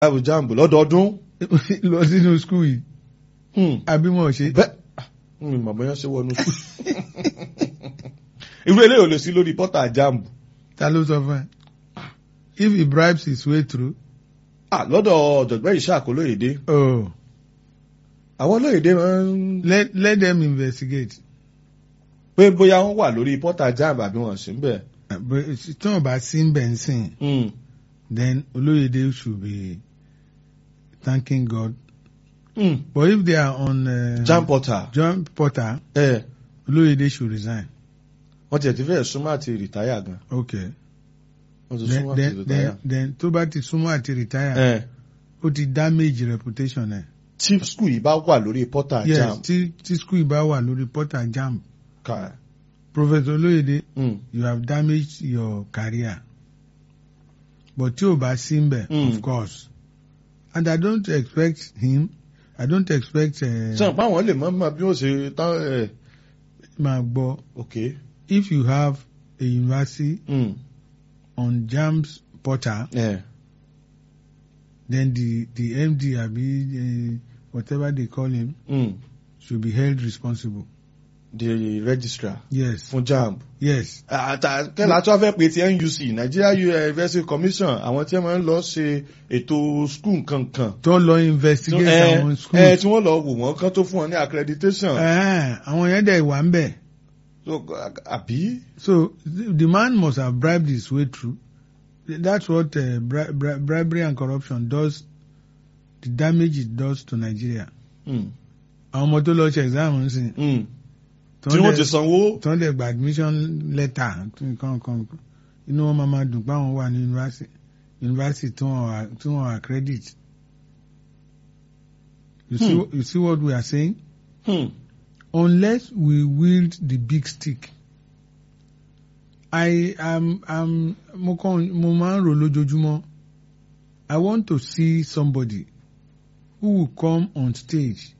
láàbù jambu lọ́dọọdún. lọ sínú skul yìí Hmm. àbí wọn ò ṣe. bẹ́ẹ̀ mi mọ̀ bóyá ṣe wọnú sùn. irú eléyìí ò lè sí lórí pọ́tà jambu. ta ló sọ fún ẹ. if he bribes his way through. Ah, lọ́dọ̀ ọ̀jọ̀gbọ́n ìṣàkó lóyèdè oh àwọn lóyèdè máa ń let let them investigate. pé bóyá wọ́n wà lórí pọ́tà jambu àbí wọ́n sì ń bẹ̀. But tí wọn bá sí ń bẹ̀ ń sìn then Olóyèdè should be thanking God. But if they are on uh, jam portal John Porter, ẹ Olóyèdè should resign. wọ́n tiẹ̀ ti fẹ́ súnmọ́ àti rìtáyà gan Okay. wọ́n ti Then súnmọ́ àti then rìtáyà. then, then tó bá ti súnmọ́ àti retire, ẹ ó ti damage reputation ẹ̀. tí skul yìí bá wà lórí pọ́tà Yes, jam tí tí school yìí bá wà lórí Porter Jam. ká Professor Olóyèdè, Mm. you have damaged your career. But tí ò bá sí ń bẹ̀, Mm. of course. And I don't expect him, I don't expect uh, sọ pé àwọn lè mọ mọ bí wọ́n ṣe tán ẹ máa gbọ́. ok If you have a university Mm. on Jam's Porter, ẹ then the the MD àbí uh, whatever they call him Mm. should be held responsible. the registrar Yes, fún jamb. yes. àtà kẹ́lá tó fẹ́ pé ti NUC Nigeria University Commission àwọn tí wọ́n máa ń lọ ṣe ètò skul kankan. Tó lọ investigate ẹ àwọn ẹ schools. tí wọ́n lọ wò wọ́n kán tó fún wọn ní accreditation. Eh, Àwọn yẹn dẹ̀ wà ń bẹ̀. So, àbí. So the the man must have bribed his way through. That's what uh, bri bri bribery and corruption does. The damage it does to Nigeria. Mm. Àwọn ọmọ tó lọ ṣe exam ń sìn. Mm. tí wọ́n ti sanwó. Tó ń dẹ̀ gba admission letter nǹkan kan. Inú wọn máa ma dùn pé àwọn wà ní university. University tí wọ́n wà tí wọ́n wà credit. You see, Hmm. you see what we are saying? Hmm. unless we wield the big stick. I am am mo kàn mo máa ń rò lójoojúmọ́. I want to see somebody who will come on stage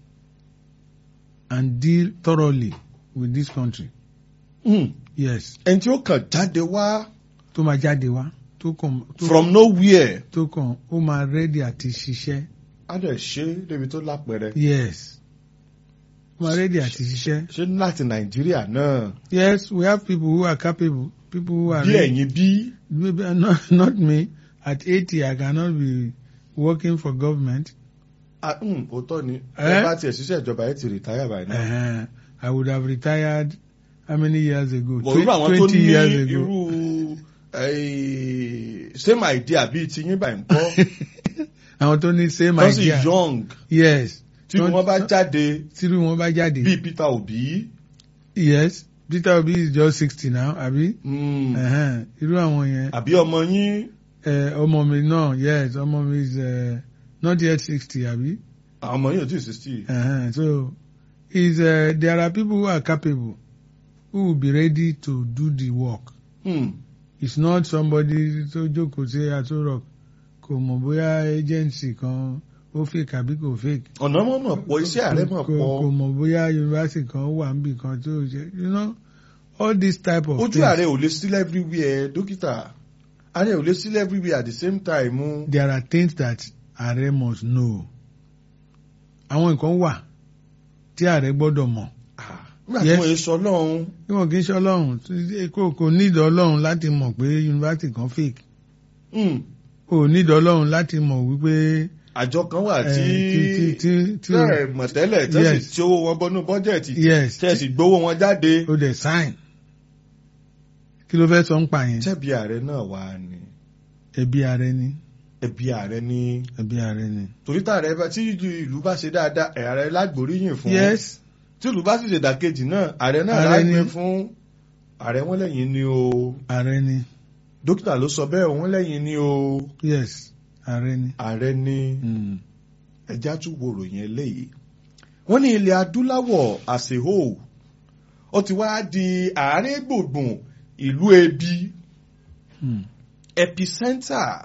and deal thoroughly with this country. Hmm. Yes, ẹni tí ó kàn jáde wá tó máa jáde wá tó kàn tó from nowhere tó kàn ó máa ready àti ṣiṣẹ́. á dẹ̀ ṣe débi tó lápẹẹrẹ. Yes, ó máa ready àti ṣiṣẹ́. ṣé láti Nàìjíríà náà Yes, we have people who are capable, people who are bí ready. ẹ̀yin bí. Maybe not, not me. At 80, I cannot be working for government. Ah, hmm, òótọ́ ni Eh? ẹ bá tiẹ̀ ṣiṣẹ́ ìjọba ẹ ti rìtáyà báyìí náà. Uh, I would have retired how many years ago? bọ̀ irú àwọn tó 20 ní years ago. irú eh, same idea bíi ti yín báyìí ń kọ́ Àwọn tó ní same wọ́n sì idea. young Yes. tí wọ́n bá jáde Tírú wọn bá jáde. bíi Peter Obi. Yes. Peter Obi is just 60 now, àbí? hmm, Uh-huh. Irú àwọn yẹn. àbí ọmọ yín Eh, Ọmọ mi náà, yes, ọmọ mi is uh, not yet 60, àbí? àwọn ọmọ yín ò tí ì sixty. Uh-huh. So, is uh, there are people who are capable, who will be ready to do the work. Hmm, It's not somebody tó jókòó sí àtúrọ̀ kò mọ̀ bóyá agency kan ó fake àbí kò fake. ọ̀nà mọ̀ mọ̀ pọ̀ iṣẹ́ ààrẹ mọ̀ Kò- kò pọ̀ mọ̀ bóyá university kan wà níbì kan tó ṣe you know all this type of ojú things. ààrẹ ò lè sílẹ̀ everywhere dókítà ààrẹ ò lè sílẹ̀ everywhere at the same time. o. There are things that ààrẹ must know. Àwọn nǹkan wà tí ààrẹ gbọ́dọ̀ mọ̀. Ah, nígbà tí Yes. wọ́n yé sọ lọ́hún Bí wọn kì í ṣe ọlọ́run tí- kò kò nídìí ọlọ́run láti mọ̀ pé university kan fake. hmm, Kò nídìí ọlọ́run láti mọ̀ wípé àjọ kan wà eh, tí tí tí tí tẹ́ ẹ̀ mọ̀ tẹ́lẹ̀ tẹ́ sì Yes. tí owó wọn bọ́nú bọ́jẹ̀tì yes tẹ́ ẹ̀ sì gbowó wọn jáde. ó dẹ̀ sign. Kí ló fẹ́ sọ ń pa yẹn? tẹ́bi ààrẹ náà wà ní Ẹbí ààrẹ ni. ẹbí ààrẹ ní Ẹbí ààrẹ ni. torí tààrẹ bá tí ìlú bá ṣe dáadáa ẹ̀ ààrẹ lágbóríyìn fún Yes. tí ìlú bá sì ṣe dàkejì náà ààrẹ náà Ààrẹ ni. lágbé fún ààrẹ wọn lẹ́yìn ni o Ààrẹ ni. dókítà ló sọ bẹ́ẹ̀ wọn lẹ́yìn ni o Yes. Ààrẹ ni. ààrẹ ní Mm. ẹja tún wo ròyìn eléyìí wọ́n ní ilẹ̀ adúláwọ̀ as a whole ó ti wá di àárín gbùngbùn ìlú ebi Mm. epicenter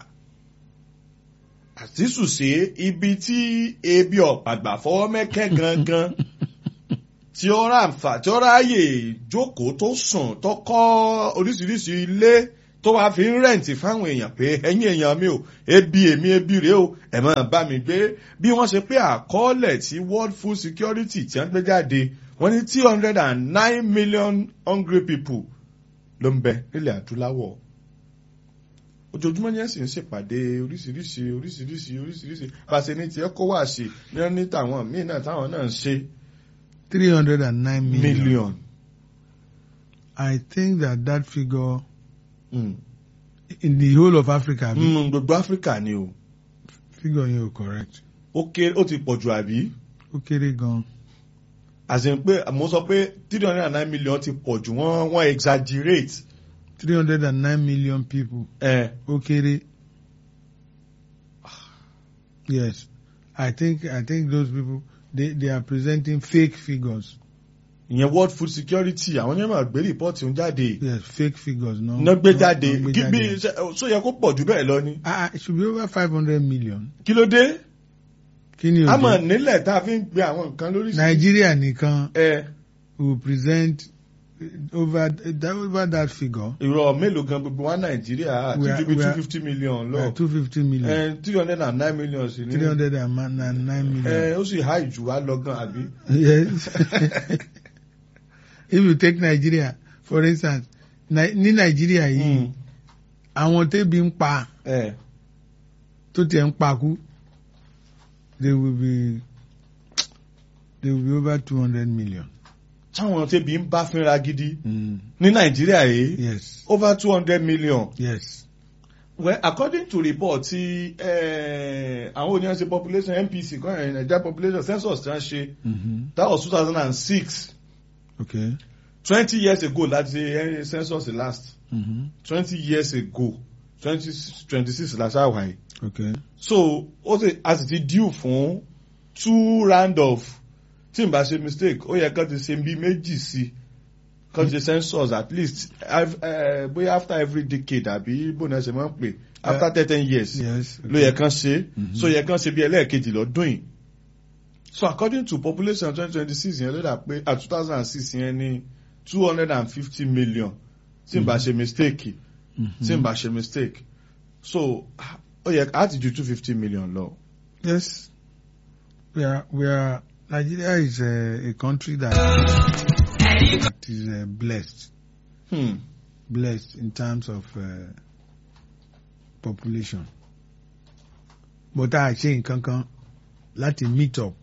àtisùsé ibi tí ebi ọ̀pàgbà fọwọ́ mẹ́kẹ́ gangan tí ó ráǹfà tí ó ráàyè jókòó tó sùn tó kọ́ oríṣiríṣi ilé tó wàá fi ń rẹ̀ǹtì fáwọn èèyàn pé ẹ̀yin èèyàn mi ò ebi èmi ebi rèé o ẹ̀ máa bá mi gbé bí wọ́n ṣe pé àkọọ́lẹ̀ tí World Food Security ti ń gbé jáde wọ́n ní two hundred and nine million hungry people ló ń bẹ nílẹ̀ adúláwọ̀ ojoojúmọ́ ní ẹ̀sìn ń ṣèpàdé oríṣiríṣi oríṣiríṣi oríṣiríṣi pàṣẹ ní tiẹ̀ kó wá sí ní wọ́n ní tàwọn míì náà táwọn náà ń ṣe three hundred and nine million. million. I think that that figure Mm. in the whole of Africa, mm. Mm, gbogbo áfíríkà ni o figure yẹn ò correct. ó kéré ó ti pọ̀ jù àbí Ó kéré gan. àti pé mo sọ pé three hundred and nine million ti pọ̀ jù wọ́n wọ́n exaggerate. three hundred and nine million people. ẹ Ó kéré. Yes, I think I think those people they they are presenting fake figures. ìyẹn World Food Security àwọn yẹn máa gbé rìpọ́ọ̀tì ń jáde Yes, fake figures. No. iná gbé no- jáde no gbé kí bí jáde. ṣe- ṣó yẹ kó pọ̀ jù bẹ́ẹ̀ lọ ni Ah, it should be over five hundred million. kí ló dé Kí ni o a mọ̀ jẹ́? nílẹ̀ tá a fi ń gbé àwọn nǹkan lóríṣiríṣi. Nigeria nìkan ẹ will present over that over that figure. ìrọ̀ mélòó gan gbogbo wa Nàìjíríà We ti are- ju bí we two are- fifty million lọ two fifty million. ẹ three hundred and nine million sí ni three hundred and nine million. ẹ ó sì há ìjù wa lọ gan àbí. Yes. if you take Nigeria for instance Ni- ní Nigeria yìí Mm. àwọn tẹ́bi ń pa ẹ tó tiẹ̀ ń pakú they will be they will be over two hundred million. táwọn tẹ́bi ń bá fínra gidi Mm. ní Nàìjíríà yìí Yes. over two hundred million. Yes. Well, according to report ti eh, àwọn oníyan ṣe population NPC kan ẹ̀ Nigeria population census tí wọ́n ṣe Mm-hmm. that was two thousand and six Okay. twenty years ago láti ṣe eh, census last Mm-hmm. twenty years ago twenty twenty six last hour yìí Okay. so ó ti a sì ti due fún two round of tí n bá ṣe mistake ó yẹ kán ti ṣe bí méjì sí kán ti ṣe census at least ev- eh, bóyá after every decade àbí bóun ẹ ṣe máa ń pè after thirteen years Yes. ló yẹ kán ṣe Mhm. so yẹ kán ṣe bí ẹlẹ́ẹ̀kejì lọ́dún yìí so according to population twenty twenty six yẹn ló dà pé at two thousand and six yẹn ní two hundred and fifty million tí n bá ṣe mistake Mm-hmm. tí n bá ṣe mistake so ó yẹ á ti ju two fifty million lọ. Yes. We are, we are, Nigeria is a, a country that, that is uh, blessed, Hmm. blessed in terms of uh, population. But a ṣe nǹkan kan láti meet up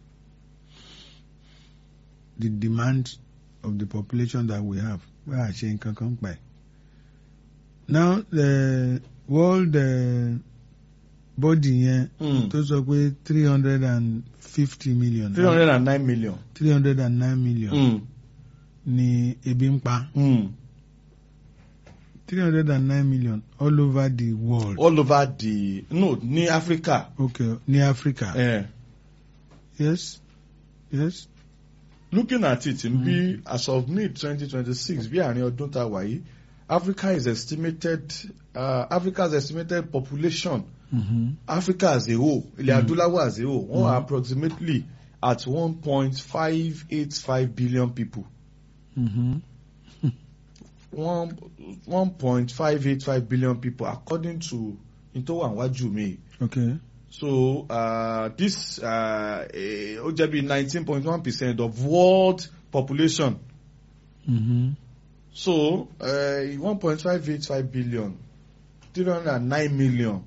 the demand of the population that we have. Bá a ṣe nǹkan kan pa ẹ̀. Now the world uh, body yẹn Hmm. tó sọ pé three hundred and fifty million three hundred and nine million. three hundred and nine million Hmm. ni ebi ń pa Hmm. three hundred and nine million all over the world all over the no ní Africa. okay ní Africa Eh. yes yes looking at it n bí as of mid twenty twenty six bí àárín ọdún tá a wà yìí Africa is estimated uh, Africa's estimated population mm-hmm. Africa as a whole ilẹ̀ Mm. adúláwọ̀ as a whole wọ́n are Mm. approximately at one point five eight five billion people Mm-hmm. one one point five eight five billion people according to n tó wà níwájú mi okay so uh, this uh, eh, ó jẹ́ bí nineteen point one percent of world population mm-hmm. so one point five eight five billion three hundred and nine million.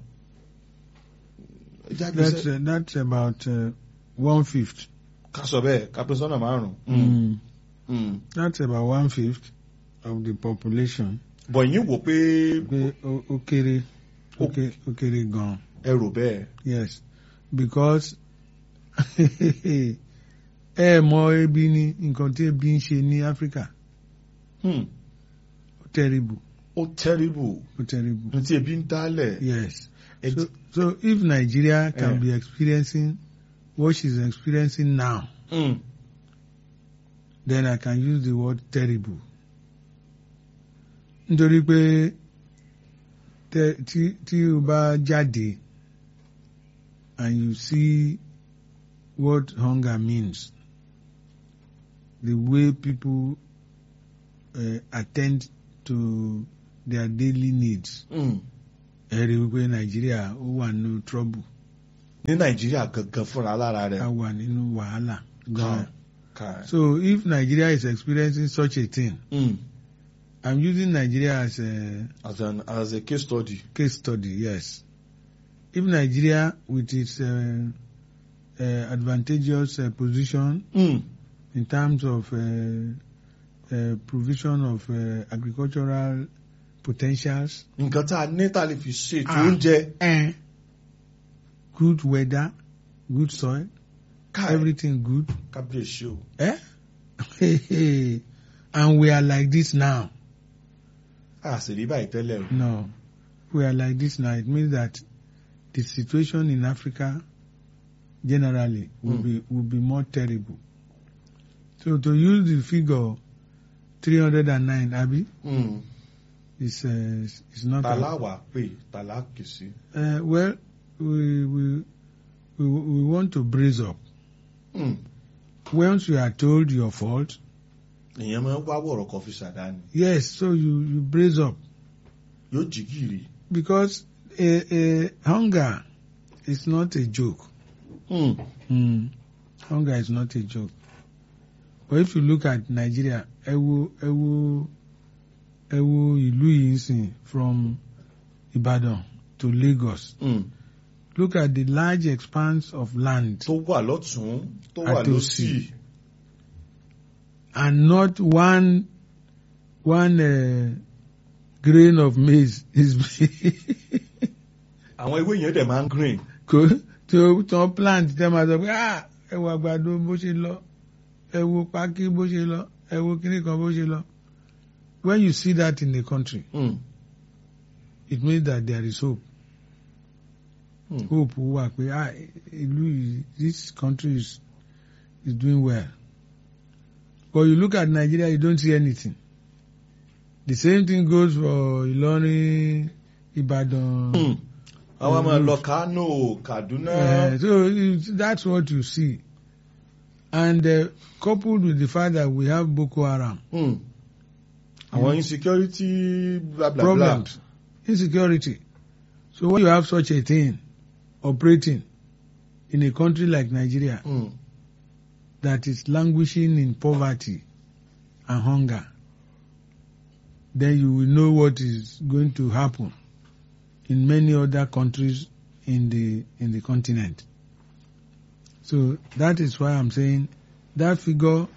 that's uh, that's about uh, one fifth ká sọ bẹ́ẹ̀ ká pín sọ́nà márùn-ún. mm. Mm. that's about one fifth of the population bọ̀ yín wò pé pé ó ó kéré ó Ó- ké- ó kéré gan ẹ rò bẹ́ẹ̀. yes because ẹ mọ ebi ní nǹkan tí ebi ń ṣe ní Africa Hmm. ó terrible ó terrible ó terrible ní tí ebi ń dálẹ̀. yes Ẹ so so if Nigeria can Eh. be experiencing what she's experiencing now Mm. then I can use the word terrible nítorí pé tẹ- tí tí o bá jáde and you see what hunger means the way people uh, attend to their daily needs Mm. ẹ rí i wípé nàìjíríà ó wà nínú trouble ní nàìjíríà gangan fúnra lára a rẹ̀ wà nínú wàhálà gan. Kai. so if nigeria is experiencing such a thing Mm. i'm using nigeria as a as an as a case study. case study yes if nigeria with its uh, uh, advantageous uh, position Mm. in terms of uh, uh, provision of uh, agricultural potentials nǹkan tá a ní tá a lè fi ṣètò Ah. oúnjẹ. and good weather, good soil, Kai. everything good. kábíyèsí o. Eh? and we are like this now. a sì rí báyìí tẹ́lẹ̀ o. No, we are like this now. It means that the situation in Africa generally will Mm. be will be more terrible. So to use the figure 309, Abi, Mm. is uh, is not. tàlá wà pé tàlá kì sí. Uh, well, we, we we we want to brace up. Mm. Once you are told your fault, èèyàn máa ń wá wọ̀rọ̀ kan fi ṣàdáni. yes, so you you brace up yóò jí gìrì. because uh, uh, hunger is not a joke. Mm. Mm. Hunger is not a joke. But if you look at Nigeria, ẹ wo ẹ wo ẹ wo ìlú yìí ń sìn from Ibadan to Lagos. Mm. Look at the large expanse of land tó wà lọ́tún tó wà Àtòsí. lọ́sì. and not one one uh, grain of maize is àwọn ewé yẹn dẹ̀ máa ń green. kò tí ó tán plant tẹ́ máa sọ pé ah ẹ wo àgbàdo bó ṣe lọ ẹ wo pákí bó ṣe lọ ẹ wo kíní kan bó ṣe lọ when you see that in a country Mm. it means that there is hope Mm. hope wà pé ah ìlú yìí this country is is doing well but you look at Nigeria you don't see anything the same thing goes for Ilorin Ibadan. Mm. àwọn máa Mm. lọ Kano Kaduna. Uh, so it- that's what you see. And uh, coupled with the fact that we have Boko Haram Mm. àwọn insecurity bla bla bla. problems, insecurity. So when you have such a thing operating in a country like Nigeria Mm. that is languishing in poverty and hunger, then you will know what is going to happen in many other countries in the in the continent. So that is why I'm saying that figure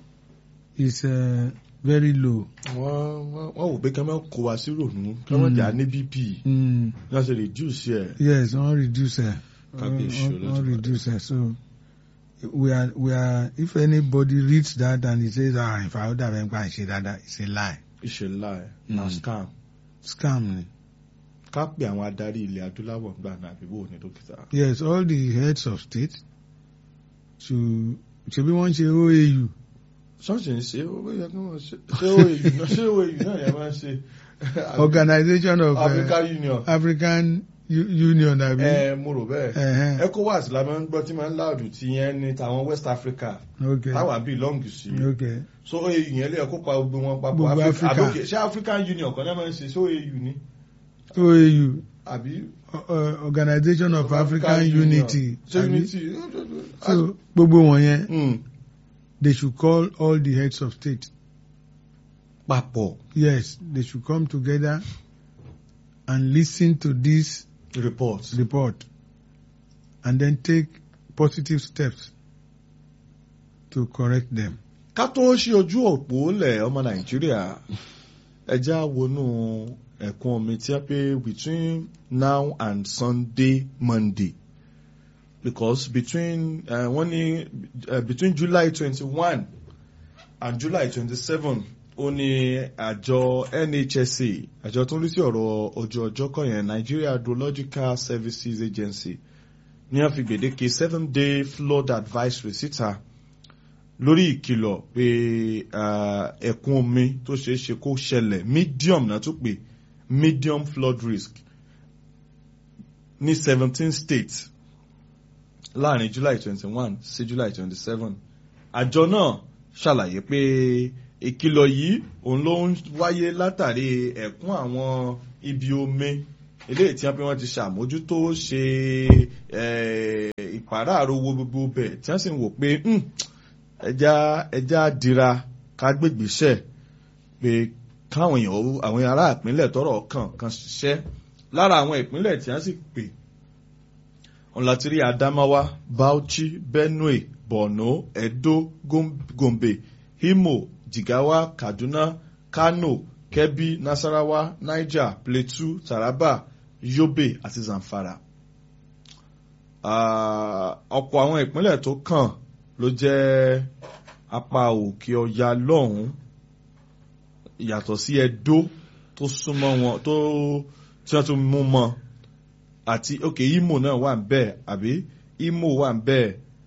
is uh, very low. wọ́n wọ́n wọ́n wò pé kí wọ́n máa kó wa sí rònú kí wọ́n Mm. jà ní bp Mm, wọ́n ṣe reduce ẹ̀. yes, on reducer, Kábíyèsí on, Olódùmarè. on reducer. So we are we are. If anybody reads that and he says, "Ah, if I would have been say that," it's a lie, ìṣẹ̀lá ẹ̀ na Mm. scam. scam. ni. ká pè àwọn adarí ilẹ̀ adúláwọ̀ gbà náà àbí bò ní dókítà. Yes, all the heads of state to ṣebí wọ́n ṣe OAU. ṣọ́ọ̀ṣì ń ṣe ó yẹ kí wọ́n ṣe ṣé OAU náà ṣé OAU náà yẹ máa ń ṣe. Organization of uh, African Union. African U- Union àbí. ẹ mo rò bẹ́ẹ̀. Ẹ̀hẹ́n. ECOWAS la máa ń gbọ́ tí máa ń láàdù tí yẹn ní tàwọn West Africa Okay. táwa bíi long sí. Okay. so OAU yẹn lè kópa gbogbo wọn papọ̀ Gbogbo Africa Africa. àbókè ṣé African Union kan náà máa ń ṣe ṣé OAU ni OAU àbí. uh, Organization of African Unity. ṣé àbí? Unity. So gbogbo wọ̀nyẹn Mm. they should call all the heads of state. papọ̀ Yes, they should come together and listen to this report. report and then take positive steps to correct them. ká tó ṣe ojú òpó lẹ̀ ọmọ nàìjíríà ẹja wọnú ẹ̀kún omi tí a pé between now and sunday monday because between uh, wọ́n ní uh, between july twenty one and july twenty seven ó ní àjọ nhsa àjọ tó ń rí sí ọ̀rọ̀ ojú ọjọ́ kan yẹn nigeria hydrological services agency ní a fi gbèdéke seven day flood advisory síta lórí ìkìlọ̀ pé ah, ẹ̀kún omi tó ṣeé ṣe kó ṣẹlẹ̀ medium náà tún pé medium flood risk ní seventeen states láàrin july twenty one sí july twenty seven àjọ náà ṣàlàyé pé ìkìlọ̀ yìí òun ló ń wáyé látàrí ẹ̀kún àwọn ibi omi eléyìí tí wọ́n bí wọ́n ti ṣàmójútó ṣe ìpàráàrò wo gbogbo bẹ̀ tí wọ́n sì ń wò pé ẹja ẹja dira ká gbègbèsẹ̀ pé káwọn èèyàn àwọn ará ìpínlẹ̀ tọ́rọ̀ kàn kan ṣiṣẹ́ lára àwọn ìpínlẹ̀ tí wọ́n sì pè ọ̀n láti rí Adamawa Bauchi Benue Borno Edo Gombe Imo Jigawa Kaduna Kano Kebbi Nasarawa Niger Plateau Taraba Yobe àti Zamfara ọ̀pọ̀ àwọn ìpínlẹ̀ tó kàn ló jẹ́ apá òkè ọya lọ́hùn-ún yàtọ̀ sí Ẹdó tó súnmọ́ wọn tó tí wọ́n tún mú mọ́ àti òkè Imo náà wà ń bẹ̀ àbí Imo wà ń bẹ̀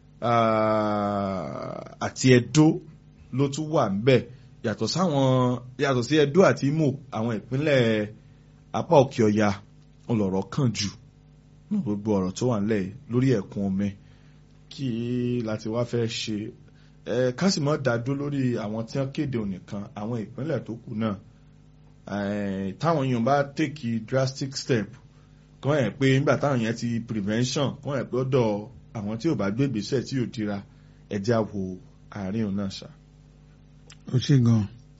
àti Ẹdó ló tún wà ń bẹ̀ yàtọ̀ sáwọn yàtọ̀ sí Ẹdó àti Imo àwọn ìpínlẹ̀ apá òkè ọya ọlọ́rọ̀ kàn jù gbogbo ọ̀rọ̀ tó wà nílẹ̀ lórí ẹ̀kún omi kí láti wá fẹ́ ṣe ẹ kásìmọ́ dádó lórí àwọn tí wọ́n kéde ònìkan àwọn ìpínlẹ̀ tó kù náà táwọn èèyàn bá take drastic step kọ́ ẹ̀ pé nígbà táwọn yẹn ti prevention kọ́ ẹ̀ pé ọ̀dọ̀ àwọn tí ò bá gbé ìgbésẹ̀ tí ò dira ẹ̀jẹ̀ àwò àárín òun náà ṣá. ó ṣe gan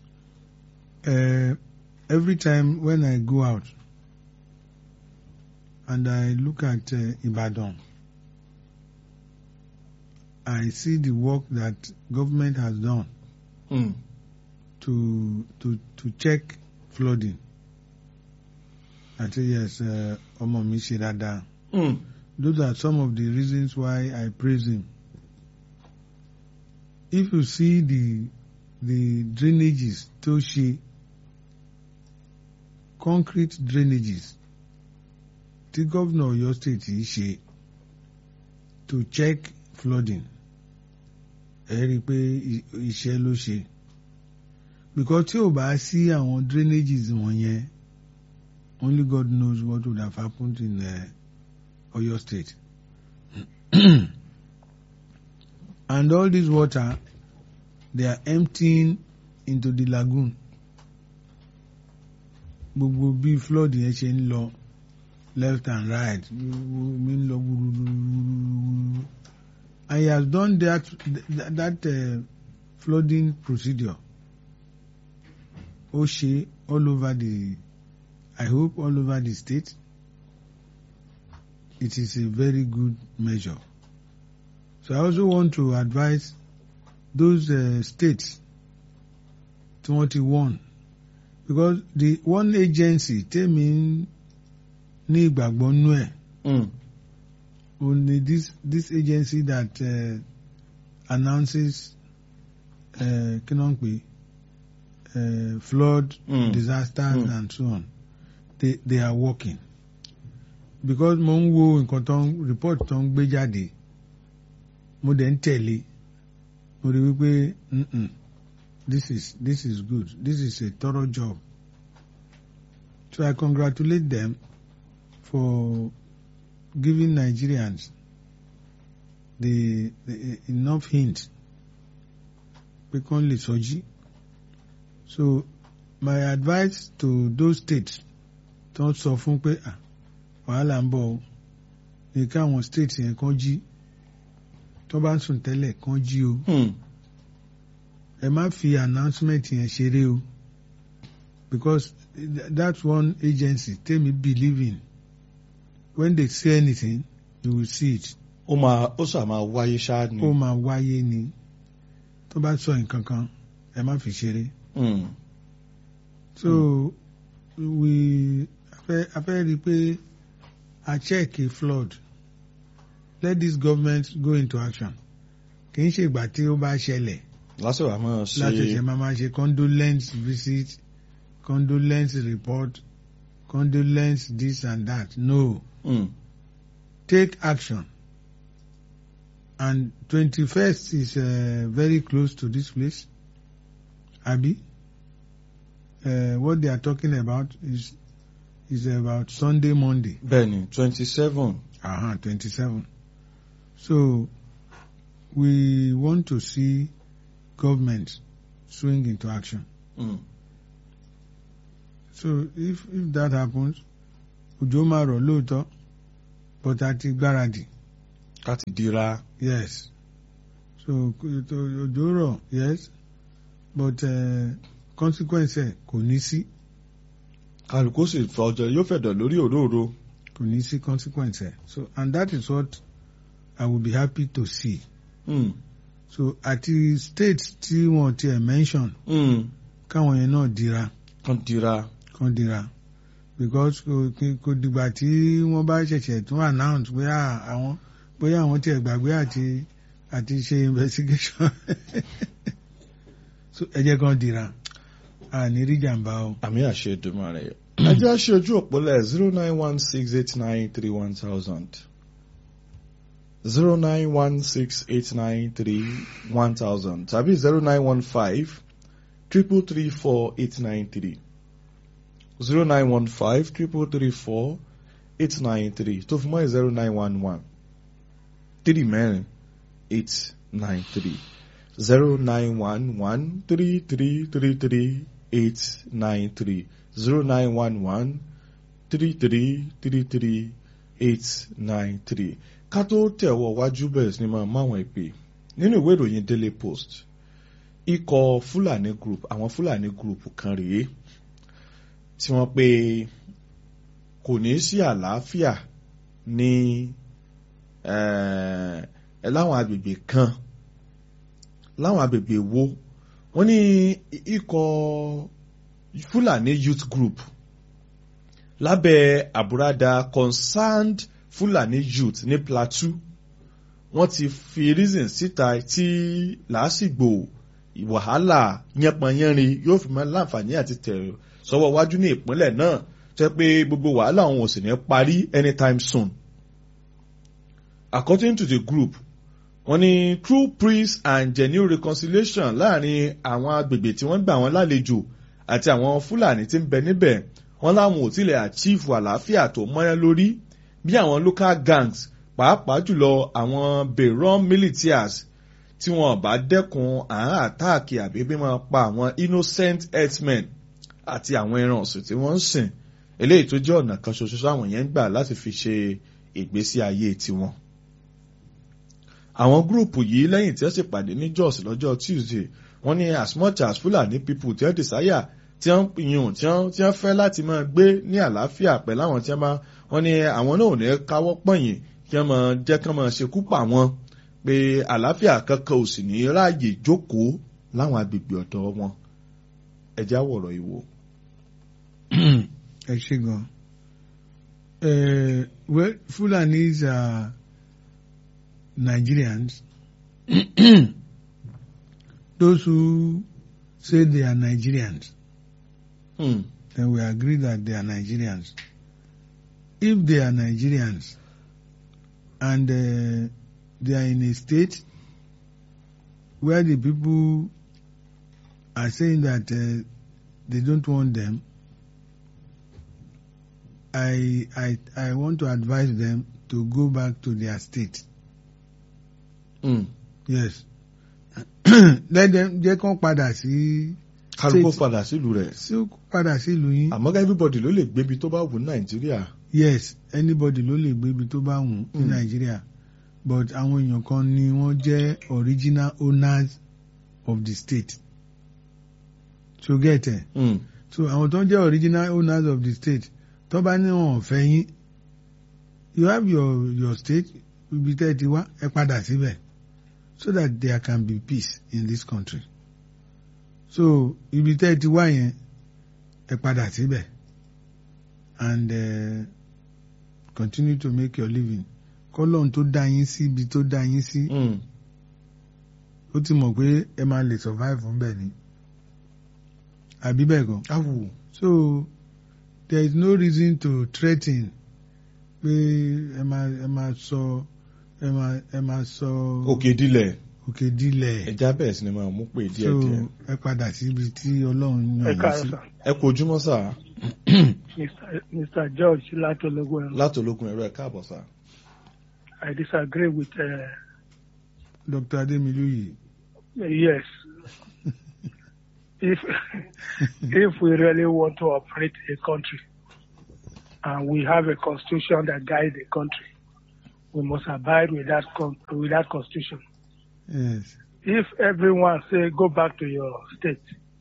every time when I go out and I look at uh, Ibadan, I see the work that government has done Mm. to to to check flooding. I say yes, ọmọ mi ṣe dáadáa. Mm. Those are some of the reasons why I praise him. If you see the the drainages tó ṣe concrete drainages tí gómìnà Ọ̀yọ́ state yìí ṣe to check flooding ẹ rí i pé iṣẹ́ ló ṣe because tí ò bá sí àwọn drainages wọ̀nyẹn only God knows what would have happened in uh, Ọ̀yọ́ state and all this water they are emptying into the lagoon gbogbo bí flood yẹn ṣe ń lọ left and right mi ń lọ gbúrúgbúrú and he has done that that, that uh, flooding procedure ó ṣe all over the I hope all over the state it is a very good measure so I also want to advise those uh, states tí wọ́n ti warn because the one agency tèmi ní ìgbàgbọ́ nú ẹ̀ Mm. only this this agency that uh, announces uh, kí ló ń pè uh, flood Mm. disasters Mm. and so on they they are working because mo ń wo nǹkan tó ń report tó ń gbé jáde mo dẹ̀ ń tẹ̀lé mo rí wípé mm-mm, this is this is good this is a thorough job so I congratulate them for giving Nigerians the, the enough hint pé kán lè sọjí so my advice to those states tó ń sọ fún pé ah wàhálà ń bọ̀ o ní káwọn states yẹn kán jí tó bá ń sùn tẹ́lẹ̀ kán jí o Mm. ẹ má fi announcement yẹn ṣeré o because th- that's one agency tèmi believe in when they say anything you will see it ó máa ó sà máa wáyé ṣáá ni. ó máa wáyé ni tó bá sọ nǹkan kan ẹ má fi ṣeré Mm. so we afẹ́ afẹ́ rí i pé a check a flood let this government go into action kì í ṣe ìgbà tí ó bá ṣẹlẹ̀ lásìkò àmọ́ ṣe láti ṣe máa máa ṣe condolence visit condolence report condolence this and that no Mm. take action and twenty-first is uh, very close to this place abi uh, what they are talking about is is about Sunday Monday bẹ́ẹ̀ni twenty seven. uh-huh, twenty-seven so we want to see government swing into action. Mm. So if if that happens, òjò máa rọ̀ lóòótọ́, but a ti gbáradì. ká ti dira. Yes. So kò- tó- òjò rọ̀ yes, but uh, consequence ẹ̀ kò ní sí kálukú sì fọjọ yóò fẹ̀dọ̀ lórí òróró. kò ní sí consequence ẹ̀. So and that is what I will be happy to see. Mm. So àti states tí wọ́n ti ẹ̀ mention Mm. káwọn yẹn náà dira. kan dira. kan dira because kò kí- kò dìgbà tí wọ́n bá ṣẹ̀ṣẹ̀ tún announce pé à, àwọn bóyá àwọn tiẹ̀ gbàgbé àti àti ṣe investigation so ẹ jẹ́ kan dira àní rí jàǹbá o. àmì àṣẹ ìdùnmọ̀ rẹ̀. ẹ jẹ́ àṣẹ ojú òpólẹ̀ zero nine one six eight nine three one thousand zero nine one six eight nine three one thousand tàbí zero nine one five triple three four eight nine three zero nine one five triple three four eight nine three tó fi mọ́ zero nine one one three mẹ́rin eight nine three zero nine one one three three three three eight nine three zero nine one one three three three three eight nine three ká tó tẹ̀wọ̀ wájú bẹ̀rẹ̀ sí ni máa máwọn ìpè nínú ìwé ìròyìn Daily Post ikọ̀ Fúlàní group àwọn Fúlàní group kan rèé tí wọ́n pé kò ní sí àlàáfíà ní ẹ̀ ẹ̀ láwọn agbègbè kan láwọn agbègbè wo wọ́n ní ikọ̀ Fúlàní youth group lábẹ́ àbúradà concerned Fulani youth ní Plateau wọ́n ti fi reason síta tí làásìgbò wàhálà yánpọnyánrin yóò fi máa láǹfààní àti tẹ̀ sọ́wọ́ wájú ní ìpínlẹ̀ náà jẹ́ pé gbogbo wàhálà òun ò sì ní parí anytime soon. According to the group wọ́n ní true peace and genuine reconciliation láàrin àwọn agbègbè tí wọ́n gbà wọ́n lálejò àti àwọn Fúlàní tí ń bẹ níbẹ̀ wọ́n láwọn ò tilẹ̀ achieve àlàáfíà tó mọ́yán lórí bí àwọn local gangs pàápàá jùlọ àwọn Bayram militias tí wọ́n bá dẹ́kun àán àtáàkì àbí bí wọ́n pa àwọn innocent herdsmen àti àwọn ẹran ọ̀sìn tí wọ́n ń sìn eléyìí tó jẹ́ ọ̀nà kan ṣoṣo sáwọn yẹn ń gbà láti fi ṣe ìgbésí ayé tiwọn àwọn gúrùpù yìí lẹ́yìn tí wọ́n sì pàdé ní Jos lọ́jọ́ Tuesday wọ́n ní as much as Fulani people tí wọ́n desire tí wọ́n yùn tí wọ́n tí wọ́n fẹ́ láti máa gbé ní àlàáfíà pẹ̀lú àwọn tí wọ́n bá wọ́n ní àwọn náà ò ní káwọ́ pọ̀nyìn kí wọ́n máa jẹ́ kí wọ́n máa ṣekú pa wọ́n pé àlàáfíà kankan ò sì ní ráàyè jókòó láwọn agbègbè ọ̀dọ̀ wọn ẹja wọ̀rọ̀ ìwò. ẹ ṣe gan well Fulanis are Nigerians those who say they are Nigerians Hmm. then we agree that they are Nigerians. If they are Nigerians and uh, they are in a state where the people are saying that uh, they don't want them, I, I, I want to advise them to go back to their state. Hmm. Yes. Let them, jẹ́ kán padà sí, kálukú State. padà sílùú rẹ̀ sí padà sí ìlú yín. àmọ́ everybody ló lè gbébi tó bá wù ní Nàìjíríà. yes anybody ló lè gbé ibi tó bá wù ní Mm. nàìjíríà but àwọn èèyàn kan ni wọ́n jẹ́ original owners of the state so get it Hmm. so àwọn tó ń jẹ́ original owners of the state tó bá ní wọn ò fẹ́ yín you have your your state ibi tẹ́ ẹ ti wá ẹ padà síbẹ̀ so that there can be peace in this country so ibi tẹ́ ẹ ti wá yẹn ẹ padà síbẹ̀ and uh, continue to make your living kọ́lọ́n tó dá yín sí ibi tó dá yín sí Hmm. ó ti mọ̀ pé ẹ máa lè survive fún bẹ́ẹ̀ ni àbí bẹ́ẹ̀ gan. awù. So there is no reason to threaten pé ẹ máa ẹ máa sọ ẹ máa ẹ máa sọ òkè dilẹ̀ òkè dilẹ̀ ẹja bẹ̀rẹ̀ sí ni máa mú pé díẹ̀ so díẹ̀. ẹ padà síbi tí Ọlọ́run ẹ yàn yín káàárọ̀ sí. sà ẹ kú ojúmọ́ sà Mr. Mr. George látọlọgbọ ẹrọ láti ológun ẹ̀rọ ẹ̀ káàbọ̀ sà. I disagree with uh, Dr. Ademiluyi yes if if we really want to operate a country and we have a constitution that guides the country, we must abide with that con- with that constitution. Yes. If everyone say go back to your state,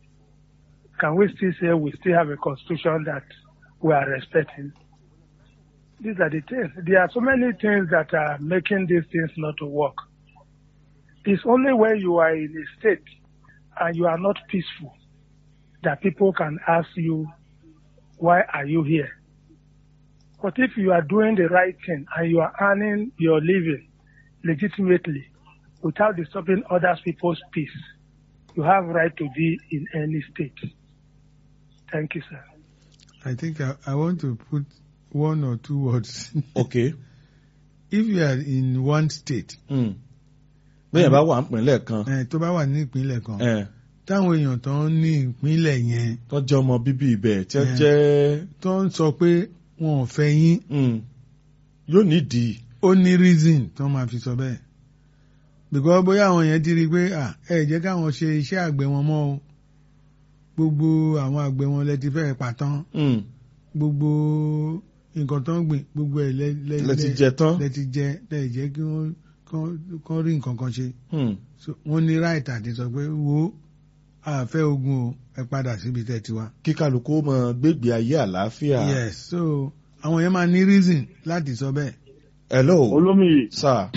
can we still say we still have a constitution that we are respecting? These are the things. There are so many things that are making these things not to work. It's only when you are in a state and you are not peaceful that people can ask you, why are you here? But if you are doing the right thing and you are earning your living legitimately without disturbing other people's peace, you have right to be in any state. Thank you, sir. I think I, I want to put one or two words. ok If you are in one state, mm. bẹ́ẹ̀ bá wà nípìnlẹ̀ kan eh, tó bá wà ní ìpínlẹ̀ kan, eh, táwọn èèyàn tó ń ní ìpínlẹ̀ yẹn tó jẹ́ ọmọ bíbí ibẹ̀ tí wọ́n Eh. jẹ́ tó ń sọ pé wọn ò fẹ́ yín, mm, yóò nídìí ó ní reason tó máa fi sọ bẹ́ẹ̀. Because bóyá àwọn yẹn ti rí i pé à ẹ jẹ́ káwọn ṣe iṣẹ́ àgbẹ̀ wọn mọ́ o. Gbogbo àwọn àgbẹ̀ wọn lẹ ti fẹ́ pàtán. mm, Gbogbo nǹkan tó ń gbìn gbogbo ẹ̀ lẹ lẹ lẹ ti jẹ tán lẹ ti jẹ lẹ jẹ́ kí wọ́n kán- kán rí nǹkan kan ṣe. Mm, So, wọ́n ní right àti sọ pé wo àfẹ́ ogun o ẹ padà síbi tẹ́ ti wá. kí kálukú mọ gbégbé ayé àlàáfíà yes so àwọn yẹn máa ní reason láti sọ bẹ́ẹ̀. hello olómìyì sir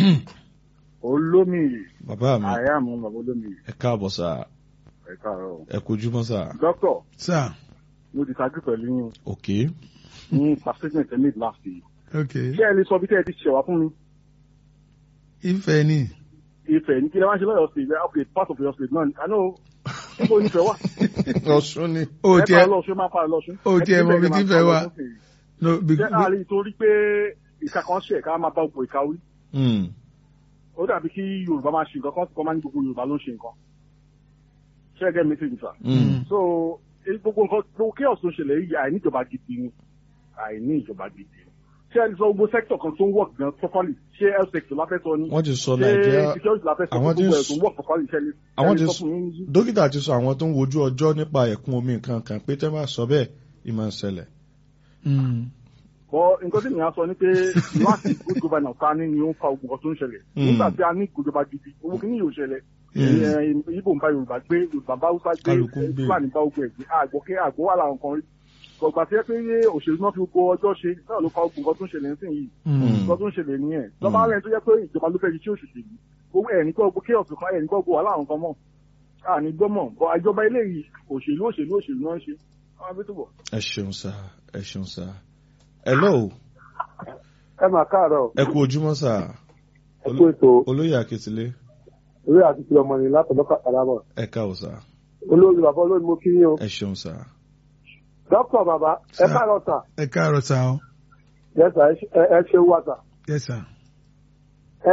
olómìyì bàbá mi àyà mú bàbá olómìyì ẹ káàbọ̀ sir ẹ káàárọ̀. ẹ kojúmọ́ sir dókítà sir mo ti ṣáájú pẹ̀lú yín ok ní pàṣẹjìn tẹmí last year. okay ṣé ẹ lè sọ bí tẹ́ ẹ ti ṣẹ̀wá fún mi ìfẹ́ ni ìfẹ́ ní kí lè máa ṣe lọ́yọ̀ sí ìgbẹ́ okay part of your state náà I know níbo nífẹ̀ẹ́ wà. ọ̀ṣun ni o ẹ tiẹ̀ pa lọ́sùn máa pa lọ́sùn. o tiẹ̀ mọ̀ bí tífẹ̀ wà. no ṣé because àárín torí pé ìka kan ṣe ká máa bá gbogbo ìka wí. Mm, ó dàbí kí Yorùbá máa ṣe nǹkan kan kọ́ máa ní gbogbo Yorùbá ló ń ṣe nǹkan. ṣé ẹ gẹ́ mi sí ìgbà. mm, so eh, gbogbo nǹkan gbogbo chaos tó ń ṣẹlẹ̀ yìí àìní ìjọba gidi ni àìní ìjọba gidi ni ṣé ẹni sọ gbogbo sector kan tó ń work gan properly ṣé health sector la fẹ́ sọ ni wọ́n ti sọ ṣé nàìjíríà security la fẹ́ sọ àwọn fún tí ń gbogbo ẹ̀ s- tó ń work properly ṣẹlẹ̀ àwọn tí ẹni ń sọ s- fún mi ní- dókítà ti sọ àwọn tó ń wojú ọjọ́ nípa ẹ̀kún omi nǹkan kan pé tẹ́ bá sọ bẹ́ẹ̀ ìmọ̀ ń ṣẹlẹ̀ mm, bọ́ nǹkan tí mìíràn sọ ni pé láti good governance ta ni ni ó ń fa ogun kan tó ń ṣẹlẹ̀ Mm. nígbà tí a ní ìjọba gidi owó kìíní yóò ṣẹlẹ̀ Mm. Eh, Ìgbò ń bá Yorùbá gbé Yorùbá bá Hausa gbé Kálukú ń gbé. Fúlàní bá ogun ẹ̀ gbé àgbọ̀ kí àgbọ̀ wà láwọn kan rí gbọ̀gbà tí ẹ pé òṣèlú náà fi gbogbo ọjọ́ ṣe náà ló fa ogun kan tó ń ṣẹlẹ̀ nísìnyí mm, nǹkan tó ń ṣẹlẹ̀ nìyẹn lọ́ba rẹ̀ tó jẹ́ pé ìjọba ló fẹ́ di tí òṣèlú yìí owó ẹ̀ ní kọ́ gbogbo chaos kan ẹ̀ ní kọ́ gbogbo wà láwọn kan mọ̀ àní gbọ́mọ̀ bọ́ ìjọba eléyìí òṣèlú òṣèlú òṣèlú náà ń ṣe àwọn abẹ́ tó bọ̀. ẹ ṣeun sir ẹ ṣeun sir hello ẹ máa káàárọ̀ ẹ kú ojúmọ́ sir ẹ kú ètò olóyè akitile orí àti ti ọmọ ní látọ̀dọ̀ kàkàràbọ̀ ẹ káwọ́ sir olórí bàbá olórí mo kí yín o ẹ ṣeun sir dókítà bàbá ẹ Sir. káàárọ̀ sà ẹ káàárọ̀ sá o yẹsà ẹ ṣe wà sà yes sir ẹ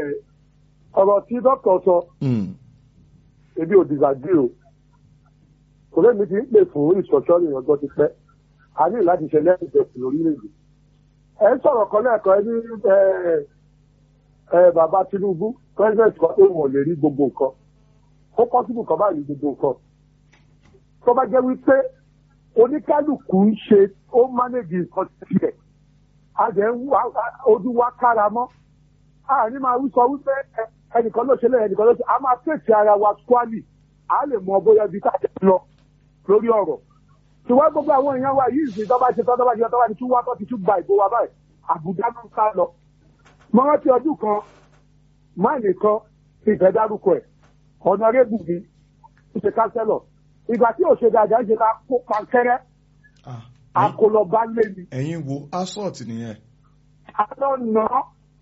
ọ̀rọ̀ tí dókítà sọ Mm, ebi ò dìgbàgbé o kò lè mi ti ń pè fún ìṣọ̀ṣọ́ ìrìn ọjọ́ ti pẹ́ a ní láti ṣe lẹ́yìn ìjọsìn lórílẹ̀‐èdè ẹ ń sọ̀rọ̀ kan lẹ́ẹ̀kan ẹ ní ẹ ẹ bàbá Tinubu president kan tó wọ̀n lè rí gbogbo nǹkan ó pọ́sibù kan báyìí gbogbo nǹkan tó bá jẹ́ wípé oníkálukú ń ṣe ó mánéjì nǹkan tiẹ̀ a jẹ́ ń wá ojú wa kára mọ́ àní máa wí sọ wípé ẹ- ẹnìkan ló ṣe lẹ́yìn ẹnìkan ló ṣe a máa fèsì ara wa squally a lè mọ bóyá ibi tá a jẹ lọ lórí ọ̀rọ̀ ṣùgbọ́n gbogbo àwọn èèyàn wa yìí sì tọ́ba ṣe tọ́ba ṣe tọ́ba ti tún wá tọ́ ti tún gba ìbò wa báyìí àbújá ló ń ká lọ. mo rántí ọdún kan máìlì kan ti ìfẹ́ dárúkọ ẹ̀ ọ̀nàrẹ́bù mi ń ṣe kánsẹ́lọ̀ ìgbà tí òṣèlú àjà ń ṣe la kó pankẹ́rẹ́ ah, akọlọba lé mi ẹ̀yin wo assault nìyẹn àlọ́ nà án.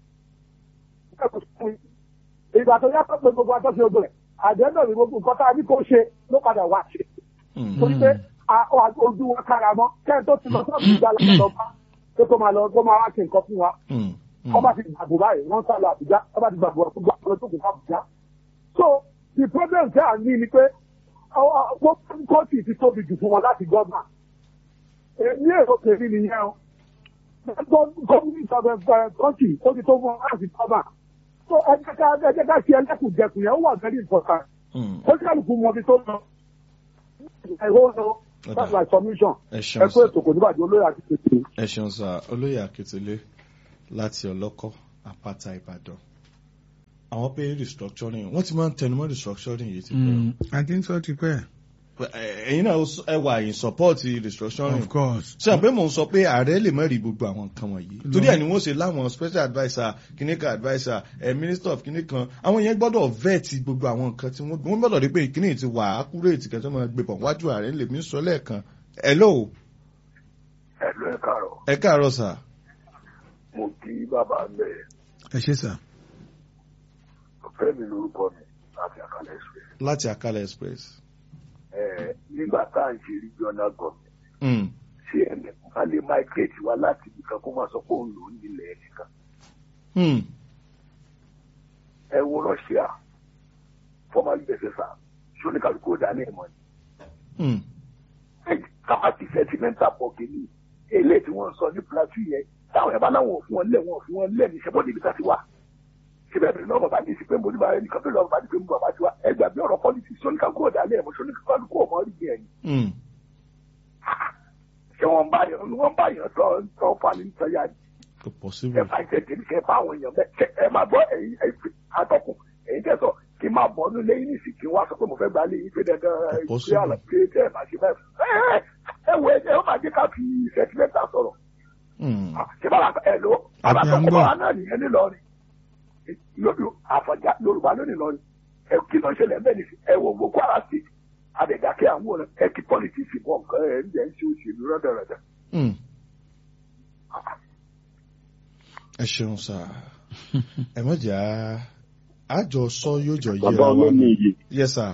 ìgbà tó yá pé gbogbo àtọ́sí ogun rẹ̀ àjẹ́ndọ̀ ní gbogbo nǹkan tá a ní kó ṣe ló padà wá ṣe. Mm, torí pé a- a- ojú wọn kára mọ́ kẹ́hìn tó ti lọ sọ́ọ̀bù ìgbà lọ́wọ́ bá pé kó máa lọ kó máa wá ṣe nǹkan fún wa. mm, mm. ọba ti gbàgbọ́ báyìí wọ́n sá lọ àbújá ọba ti gbàgbọ́ gbogbo àwọn tó kù fún àbújá. so the problem tí a ní ni pé kóòtù ti tóbi jù fún wọn láti gọ́ọ̀mà. ní èrò kèmí nìyẹn o gọ́ọ̀mù kọ́ńtì ó ti tó fún wọn láti gọ́ọ̀mà. so ẹ jẹ́ ká ẹ jẹ́ ká ṣe ẹlẹ́kùnjẹkùn yẹn ó wà very important Mm, ó kálukú mọ ibi tó lọ I hold no. That's my submission. ẹ Ẹ ṣeun kó sá ètò kò ní bàjẹ́ olóyè àti tètè. ẹ ṣeun sá olóyè akitele láti ọlọ́kọ́ àpáta ìbàdàn àwọn pé restructuring wọ́n ti máa ń tẹnumọ́ restructuring yìí ti pẹ́ Mm, I think so ti pẹ́. Ẹ- ẹ̀yin náà ẹ wà in support restructuring Of course. ṣe àpé mò ń sọ pé ààrẹ lè má rí gbogbo àwọn nǹkan wọ̀nyí torí ẹ̀ ni wọ́n ṣe láwọn special adviser kìnìkan adviser ẹ̀ minister of kìnìkan àwọn yẹn gbọ́dọ̀ vet gbogbo àwọn nǹkan tí wọ́n wọ́n gbọ́dọ̀ rí pé ìkíní ti wà accurate kẹ́tọ́ máa gbé pọ̀ wájú ààrẹ lè mí sọ lẹ́ẹ̀kan hello ẹ lọ ẹ káàárọ̀ ẹ káàárọ̀ sà mo kí bàbá mẹ Ẹ ṣe sà. ọ̀fẹ́ mi lórúkọ mi láti àkàlẹ ẹsẹ láti Akala express. ẹ nígbà tá à ń ṣe regional government Mm. ṣé ẹnì kan lè migrate wá láti ibìkan kó máa sọ pé òun lò ó nílẹ̀ ẹnìkan Mm. ẹ wo Russia formerly bẹsẹsà ṣóníkàlùkù ó dání ẹmọ ni Mm. kápátì sentimental pọ̀ kìíní eléyìí tí wọ́n ń sọ ní plateau yẹn táwọn ẹ̀ bá láwọn ò fún wọn lẹ̀ wọn ò fún wọn lẹ̀ ní sẹ́bọ̀ níbi tá ti wà síbẹ̀ bẹ̀rẹ̀ náà bàbá ní sí pé mo ní bàbá ẹnìkan tó lọ bàbá ní pé mo bàbá ti wá ẹgbàá bí ọ̀rọ̀ politics ṣóníkàlùkù ó dání ẹmọ ṣóníkàlùkù ọmọ rí bí ẹni Mm. ṣé wọ́n bá yàn wọ́n bá yàn tọ́ tọ́ fani sọ́yà ni kò ẹ possible. bá jẹ tèmi kẹ bá àwọn èèyàn bẹ́ẹ̀ ṣe ẹ máa gbọ́ ẹ̀yin ẹ̀yin atọ́kùn ẹ̀yin tẹ̀ sọ kí n máa bọ̀ ọ́nú lẹ́yìn nìsí kí n wá sọ pé mo fẹ́ gba lẹ́yìn pé dandan ẹ Kò ṣe àlọ́ pé tẹ́ ẹ máa ṣe bẹ́ẹ̀ ẹ ẹ ẹ wo ẹ ẹ ó máa jẹ́ ká fi sẹ́tímẹ́ntà sọ̀rọ̀ Mm. ṣé bá ẹ lọ Àbí à ń àbátọ́kùn gbọ́. bá náà nìyẹn nílọrin lójú àfọ̀já yorùbá ló nílọrin ẹ kí ló ń ṣẹlẹ̀ bẹ́ẹ̀ ni ẹ wo gbogbo ara sí àdẹ̀dàkẹ́ àwọn ọ̀rẹ́ ẹ kí pọ́lítíìsì bọ̀ nǹkan ẹ̀ ń jẹ́ ń ṣe òṣèlú rẹ́dẹ̀rẹ́dẹ̀ Mm. ẹ ṣeun sà ẹ má jẹ́ à- àjọ sọ yóò jọ bàbá yẹra wa olómi ni. iye yes sir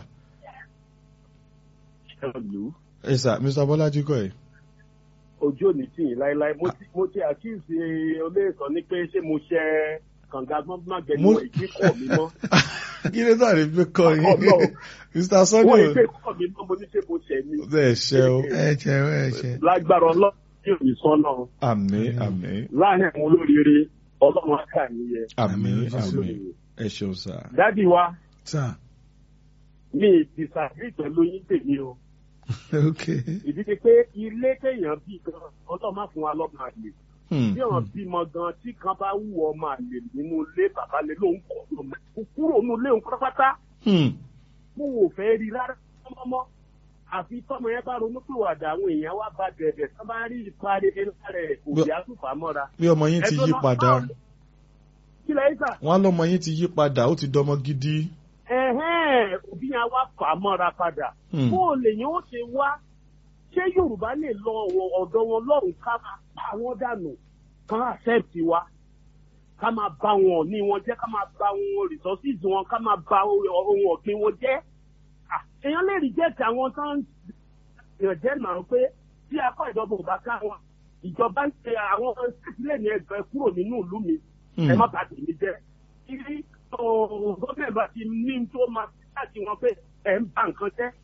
ṣẹlú yes sir mr bọ́lájí kọ́ ẹ̀. ojú òní tì yín láéláé mo ti mo ti àkíyèsí olóòsàn ní pé ṣé mo ṣe kànga gbọ́ngbọ́n Mo- gbẹ̀lú ìgbé kọ̀ mi mọ́ kí ló dà ní pé kọ́ yín Ọlọ́run. mr wọ́n sunday ìgbé kọ̀ mi mọ́ mo ní ṣe mo ṣẹ̀ mi ẹ ṣe o Ẹ ṣe ẹ ṣe. lágbára ọlọ́run yóò ní sọ́nà àmín àmín láàrin àwọn olóríire ọlọ́run á kà yín yẹ. àmín Àmín, Jésù. àmín ẹ ṣeun sà. dádì wa Sà. mi disagree pẹ̀lú yín tèmi o Okay. ìdí ni pé ilé téèyàn bí gan ọlọ́run má fún wa lọ́mọ àlè Hmm. bí wọn bímọ gan tí kan bá wù ọmọ àlè nínú ilé bàbá lè lóun kọ lọmọ kúrò nínú ilé òun pátápátá Hmm. mo wò fẹ́ rí rárá mọ́mọ́ àfi tọ́mọ yẹn bá ronú pìwàdà àwọn èèyàn wá bá bẹ̀rẹ̀ tó bá rí ìparí lára ẹ̀ kò Bó- bí àtúfà mọ́ra. bí ọmọ yín ti Ẹjọ́ yí náà- padà kí lẹ́yìn sà wọn á lọmọ yín ti yí padà ó ti dọmọ gidi. ẹ̀hẹ́n òbí yẹn wá fà á mọ́ra padà. Hmm. bó o lè yẹn ó ṣe wá ṣé yorùbá lè lọ ọ̀wọ̀- ọ̀dọ̀ wọn lọ́rùn ká máa pa wọ́n dànù ká accept wa ká máa bá wọn ní wọn jẹ́ ká máa bá wọn resources wọn ká máa bá ohun ọ̀gbìn wọn jẹ́ Ah, èèyàn lè reject àwọn tó ń yàn jẹ́ màá pé tí akọ ìjọba ò bá ká wọn ìjọba ń ṣe àwọn sílẹ̀ ní ẹgbẹ́ kúrò nínú ìlú mi ẹ má bàa tèmi jẹ́ kí gómìnà bá ti ní tó máa láti wọn pé ẹ̀ ń ba nǹkan jẹ́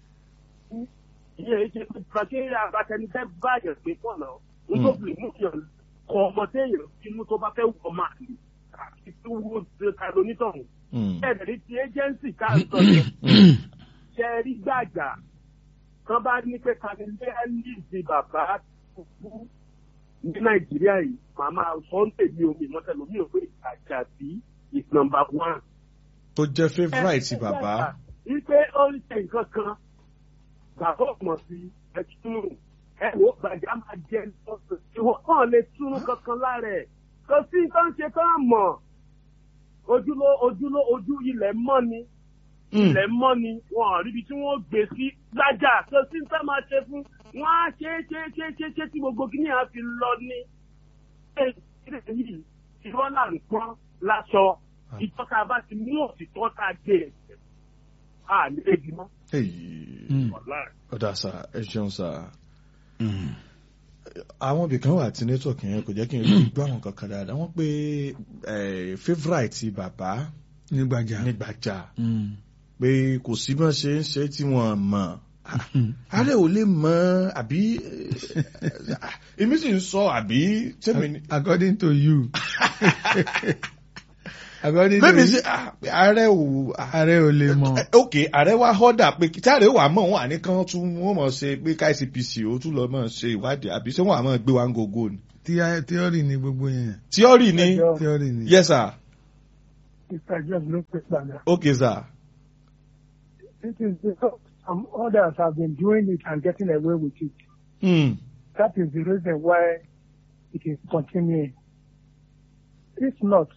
ìyẹn ṣe pé pàṣẹ abatẹnudẹ báyọ̀ pé pọ̀ náà nítorí mú yàn kọ ọmọ téèyàn inú tó bá fẹ́ wọ ọmọ àlè àti tó wú ta lónítọ̀hún. Hmm. ẹ̀ẹ́dẹ̀rí ti agency ká ń sọ yẹn ṣe rí gbàjà kan bá ní pé kanilẹ́ẹ̀lì ti bàbá kúkú ní nàìjíríà yìí màmá sunday mi ò mi mọ́tẹ́lẹ̀ mi ò pé àjàbí is number one. tó jẹ́ favourite bàbá. Ipe ó ń ṣe nǹkan kan, bàbá ọmọ sí ẹtúrù. Ẹ wo gbàjà máa jẹ lọ́sọ̀. Ìwọ̀n kàn lè túnú kankan lára ẹ̀. Kò sí tó ń ṣe tó ń mọ̀. Ojúló ojúló ojú ilẹ̀ mọ́ ni. Hmm. Ilẹ̀ mọ́ ni. Wọ́n ò ríbi tí wọ́n gbé sí lájà. Kò sí tó máa ṣe fún. Wọ́n á ṣe é ṣe é ṣe é ṣe é ṣe é tí gbogbo kìíní á fi lọ ní. Ṣé ìdílé yìí ìrọ́ là ń pọ́n láṣọ? Ìtọ́ka bá ti mú òtítọ́ tá a gbé ẹ̀ a ní ebi mọ́. Èyí. Wàláì. ọ̀dà sà ẹ ṣeun sà. àwọn ibìkan wà tí network yẹn kò jẹ́ kí n rí gbọ́ àwọn kankan dáadáa wọ́n pé eh, favourite bàbá Nígbàjà. nígbàjà Mm. pé kò sí bí wọ́n ṣe ń ṣe tí wọ́n mọ̀ ààrẹ ò lè mọ̀ àbí eh, èmi sì ń sọ àbí tẹ́mi ni. According to you. according bẹ́ẹ̀ni to ṣe ah, ààrẹ ò ààrẹ ò lè mọ̀ ok ààrẹ wa họ́dà pé tí ààrẹ wà mọ̀ wọn àníkan tún wọ́n mọ̀ ṣe pé KCPC ó tún lọ mọ̀ ṣe ìwádìí àbí ṣé wọ́n àmọ́ gbé wa ń gogo ni. Tí- theory ni gbogbo yẹn tíọ́rì ni Ẹjọ́ theory ni. yes sir Mr. George ló pè padà. ok sir It is because some others have been doing it and getting away with it. hmm. That is the reason why it is continuing. If not,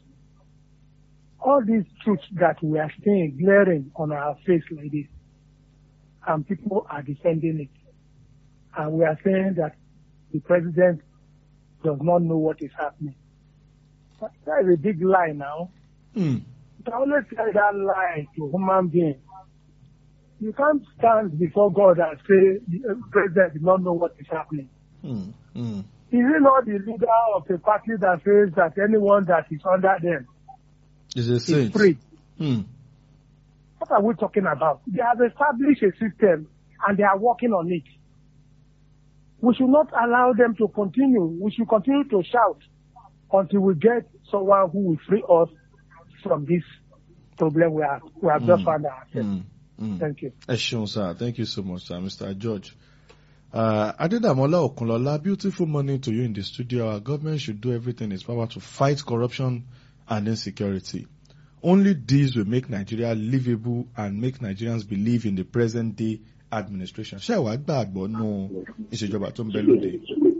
all these truths that we are seeing glaring on our face like this, and people are defending it, and we are saying that the president does not know what is happening. But that is a big lie now. Hmm. You can always tell that lie to human beings. You can't stand before God and say the uh, president did not know what is happening. Hmm. Hmm. Is he not the leader of a party that says that anyone that is under them is a is saint. free? Hmm. What are we talking about? They have established a system and they are working on it. We should not allow them to continue. We should continue to shout until we get someone who will free us from this problem we have, we have just Mm. found ourselves. Hmm. Hmm. Thank you. ẹ ṣeun sir thank you so much sir mr george. Uh, Adedamola Okunlola, beautiful morning to you in the studio. Our government should do everything in its power to fight corruption and insecurity. Only this will make Nigeria livable and make Nigerians believe in the present day administration. Ṣé ìwà gbàgbọ́ nù ìṣèjọba tó ń bẹ lóde?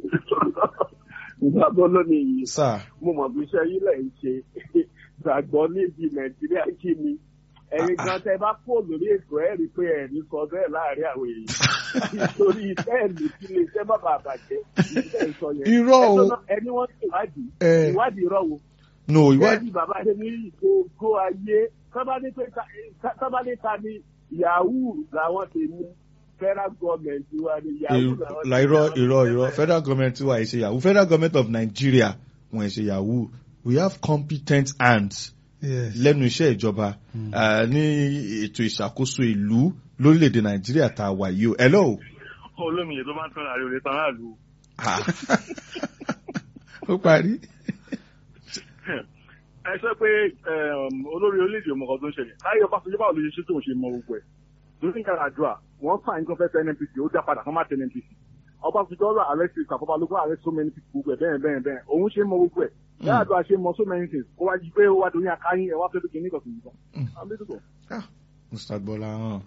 ìgbàgbọ́ lónìí yìí Sir, mo mọ̀ bí iṣẹ́ yín lẹ̀ ń ṣe gbàgbọ́ níbi nàìjíríà kí ni ẹ̀yin gan tẹ bá kó lórí ètò ẹ̀ rí i pé ẹ̀ ní sọ bẹ́ẹ̀ láàrin àwọn èèyàn nítorí bẹ́ẹ̀lì kí lè iṣẹ́ má bàa bàjẹ́ ìṣẹ́ ìsọ yẹn. Irọ́ o. Ẹjọ́ náà, ẹni wọ́n ti ìwádìí Eh. ìwádìí irọ́ wo. no ìwádìí. ìwádìí bàbá ṣe ní ìgbòho ayé sábàdé pé ta- sábàdé ta ni yahoo làwọn ti mú federal government wa ni yahoo làwọn ti la irọ́ irọ́ irọ́ federal government wa ẹ̀ ṣe yahoo federal government of Nigeria wọ́n ẹ̀ ṣe yahoo we have competent hands yes. lẹ́nu iṣẹ́ ìjọba uh, ní ètò ìṣàkóso ìlú lórílẹ̀‐èdè Nàìjíríà tá a wà yìí o. hello. olómìnira tó máa ń tán àárẹ̀ òde tán láàlú. ó parí. ẹ sọ pé um, olórí orílẹ̀-èdè ọmọ kan tó ń ṣẹlẹ̀ láyé Ọbásanjọ́ báwo ló ṣe ṣe tó ń ṣe mọ gbogbo ẹ̀ lórí nǹkan àdúrà wọ́n fà ń kọ́ fẹ́ fẹ́ NNPC ó dá padà kọ́ má tẹ NNPC Ọbásanjọ́ rà arrest ìsàkóbá ló kó arrest so many people gbogbo ẹ̀ bẹ́ẹ̀ bẹ́ẹ̀ bẹ́ẹ̀ òun ṣe mọ gbogbo ẹ̀ yàrá àdúrà ṣe mọ so many things kó wá jí pé ó wá dorí akáyín ẹ̀ wá fẹ́ bíkì nígbà tó ń bọ̀. Ah, Mr. Gbọ́lá hàn.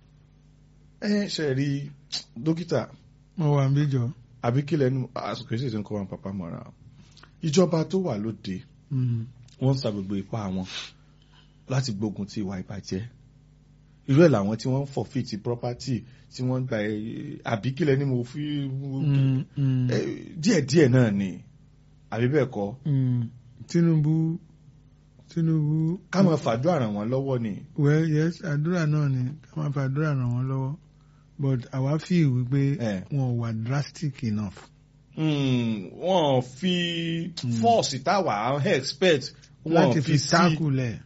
ẹ ṣe rí dókítà mo wà níbí jọ. àbí kí lẹ́nu àsìkò ìṣèṣe tí ń kọ́ wọn pàpà mọ́ra ìjọba tó wà lóde Mm. wọ́n ń sa gbogbo ipá wọn láti gbógun ti ìwà ìbàjẹ́ irú ẹ̀ làwọn tí wọ́n ń forfeit property tí wọ́n ń gba ẹ̀ àbí kí lẹ́ni mo fi Mm, mm, ẹ, díẹ̀díẹ̀ náà ni àbí bẹ́ẹ̀ kọ́ mm. Tinubu Tinubu. ká máa fàdúrà ràn wọ́n lọ́wọ́ ni. well yes àdúrà náà ni ká máa fi àdúrà ràn wọ́n lọ́wọ́ but àwa fi wípé Eh. wọn ò wà drastic enough. Mm, wọ́n fi fọ́ọ̀sì táwa expect wọ́n láti fi sí. tákùlẹ̀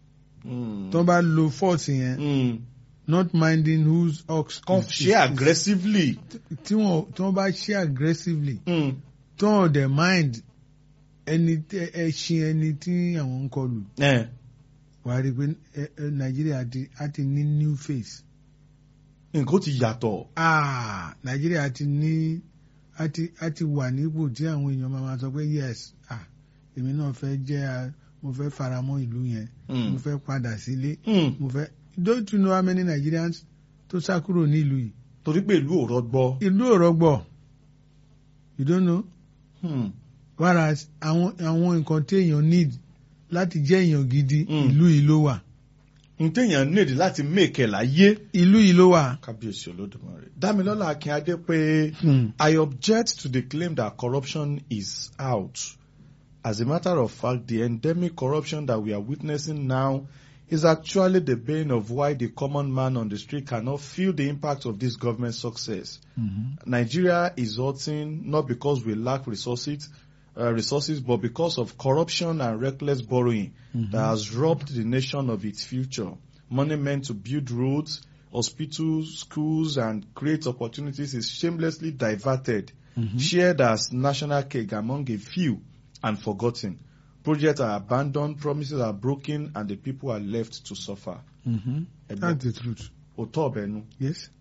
Mm. tó bá lo force yẹn Mm. not minding whose ox. kan is- ṣe aggressively. tí wọn tí wọn bá ṣe aggressively Mm. tó wọn dẹ̀ mind ẹni tẹ- ẹṣin ẹni tí àwọn ń kọlù Eh. wà á rí i pé ẹ- ẹ, nàìjíríà ti á ti ní new face. nǹkan ó ti yàtọ̀. ah nàìjíríà ti ní á ti á ti wà nípò tí àwọn èèyàn máa ma sọ pé yes ah èmi náà fẹ́ jẹ́ a- mo fẹ́ faramọ́ ìlú yẹn Mm. mo fẹ́ padà sílé Mm. mo fẹ́ don't you know how many Nigerians tó sá kúrò nílùú yìí torí pé ìlú ò rọgbọ. ìlú ò rọgbọ you don't know Mm. whereas àwọn àwọn nǹkan tí èèyàn need láti jẹ́ èèyàn gidi Mm. ìlú yìí ló wà n téèyàn nídìí láti mèkè láyé. ìlú yìí ló wà. kábíyèsí olódùmarè. dámilọ́lá akínadé pé Hmm. I object to the claim that corruption is out. As a matter of fact, the endemic corruption that we are witnessing now is actually the bane of why the common man on the street cannot feel the impact of this government success. Nigeria is hurting not because we lack resources, uh, resources, but because of corruption and reckless borrowing that has robbed the nation of its future. Money meant to build roads, hospitals, schools, and create opportunities is shamelessly diverted, shared as national cake among a few, and forgotten. projects are abandoned promises are broken and the people are left to suffer. Mm-hmm. Ẹgbẹ́ That's the truth. òótọ́ ọ̀bẹ nu. Yes.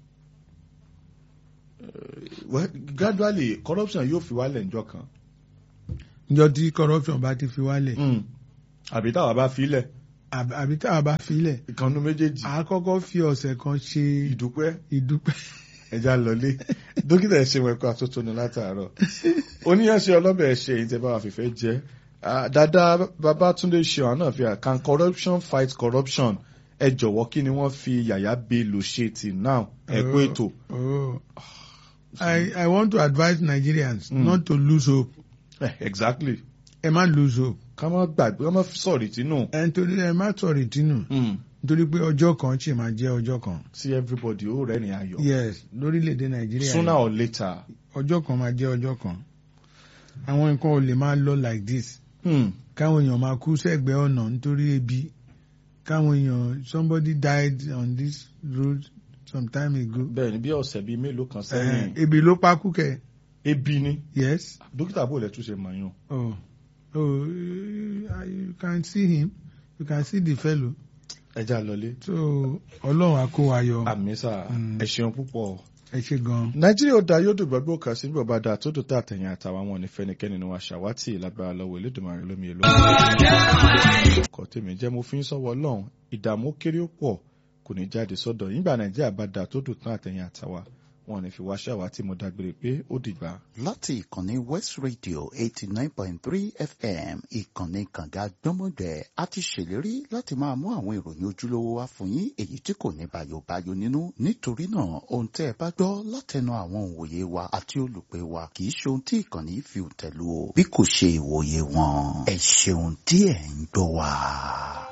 Well, gradually corruption yóò fi wálẹ̀ njọ́ kan. Njọ́ tí corruption bá ti fi wálẹ̀. Mm. àbí táwa bá filẹ̀ àbí àbí tá a bá filẹ̀. ìkànnú méjèèjì a kọ́kọ́ fi ọ̀sẹ̀ kan ṣe ìdúpẹ́ ìdúpẹ́. ẹja lọlé dókítà ẹ ṣe wẹkọ àtótónu látàárọ̀ oníyànṣe ọlọ́bẹ̀ ẹ ṣe èyí tẹ́ bá wà fífẹ́ jẹ́ Ah, dada Babátúndé ṣe àwọn náà fi hàn can corruption fight corruption ẹ jọ̀wọ́ kí ni wọ́n fi Yàyà Bello ṣe till now ẹ kú ètò. Oh. I, I want to advise Nigerians Mm. not to lose hope. Eh, exactly Ẹ má lose hope. ká má gbàgbé ká má sọ̀rì tínú Ẹ nítorí ẹ má sọ̀rọ̀ ìtínú. Nítorí pé ọjọ́ kan ṣì máa jẹ́ ọjọ́ kan. sí everybody ó rẹ̀ ní ayọ̀ Yes, lórílẹ̀‐èdè Nàìjíríà. sooner yìí, or later. Ọjọ́ kan máa jẹ́ ọjọ́ kan. Àwọn nǹkan ò lè máa lọ like this. Hmm. Káwọn èèyàn máa kú sẹ́gbẹ̀ẹ́ ọ̀nà nítorí ebi. Káwọn èèyàn somebody died on this road some time ago. bẹ́ẹ̀ ni bí ọ̀sẹ̀ bíi mélòó kan Eh, sẹ́yìn Ebi ló pa kú kẹ̀. ebi ni Yes. dókítà bò lẹ́tún ṣe mọ̀ yàn. Oh, oh, uh, you can see him. You can see the fellow. ẹja lọlé So, Ọlọ́run á kó wa yọ. àmì sà Mm. ẹ ṣeun púpọ̀. Ẹ ṣe gan. nàìjíríà ó da yóò dùn gbàgbọ́ kan sí bàbá da tó dùn tá àtẹ̀yìn àtàwọn àwọn onífẹ́nikẹ́ni ni wọ́n aṣàwátì lágbára lọ́wọ́ elédùnmarè lómi èlò. ọkọ̀ tèmi jẹ́ mo fi ń sọ́wọ́ ọlọ́run ìdààmú kéré ó pọ̀ kò ní jáde sọ́dọ̀ yín gbà nàìjíríà bá da tó dùn tán àtẹ̀yìn àtàwa wọn ò ní fi wá ṣàwátì mo dágbére pé ó dìgbà. láti ìkànnì west radio eighty nine point three fm ìkànnì kànga gbọ́mọgbẹ́ a ti ṣèlérí láti máa mú àwọn ìròyìn ojúlówó wá fún yín èyí tí kò ní bàyòbáyò nínú nítorí náà ohun tẹ́ ẹ bá gbọ́ látẹnu àwọn òǹwòye wa àti olùpẹ̀ wa kì í ṣe ohun tí ìkànnì fi tẹ̀lú o bí kò ṣe ìwòye wọn ẹ ṣeun tí ẹ̀ ń gbọ́ wa.